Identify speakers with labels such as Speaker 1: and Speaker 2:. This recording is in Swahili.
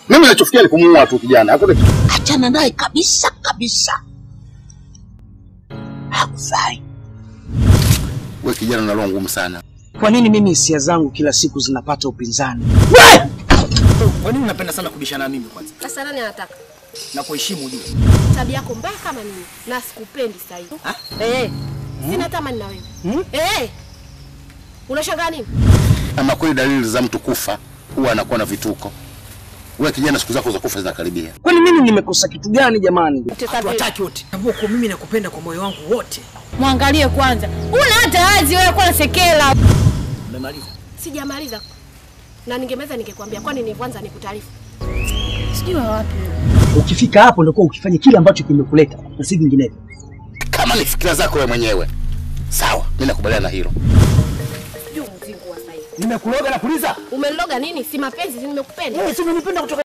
Speaker 1: Mimi nachofikia ni kumuua tu kijana. Hakuna kitu.
Speaker 2: Achana naye kabisa kabisa, hakufai.
Speaker 1: Wewe kijana una roho ngumu sana.
Speaker 3: Kwa nini mimi hisia zangu kila siku zinapata upinzani?
Speaker 4: Kwa nini unapenda sana kubishana na mimi kwanza?
Speaker 5: Sasa nani anataka?
Speaker 4: Na kuheshimu ujue.
Speaker 5: Tabia yako mbaya kama nini? Na sikupendi sasa hivi. Eh. Sina tamani na wewe. Eh. Unashangaa nini?
Speaker 1: Ama kweli dalili za mtu kufa huwa anakuwa na vituko. Wewe kijana, siku zako za kufa zinakaribia.
Speaker 3: Kwani mimi nimekosa kitu gani jamani?
Speaker 4: Hatuwataki wote. Tambua kwa mimi nakupenda kwa moyo wangu wote.
Speaker 6: Mwangalie kwanza, una hata wazi wewe, kwa sekela.
Speaker 4: Umemaliza?
Speaker 5: Sijamaliza. Na ningemeza ningekwambia kwani ni kwanza nikutaarifu.
Speaker 6: Sijui wa wapi.
Speaker 3: Ukifika hapo ndio ukifanya kile ambacho kimekuleta na si vinginevyo.
Speaker 1: Kama ni fikira zako wewe mwenyewe, sawa, mimi nakubaliana na hilo.
Speaker 5: Sijui mzingu wa sasa hivi.
Speaker 4: Nimekuloga na kuliza.
Speaker 5: Umeniloga nini? Si mapenzi, si nimekupenda.
Speaker 4: Wewe si unanipenda kutoka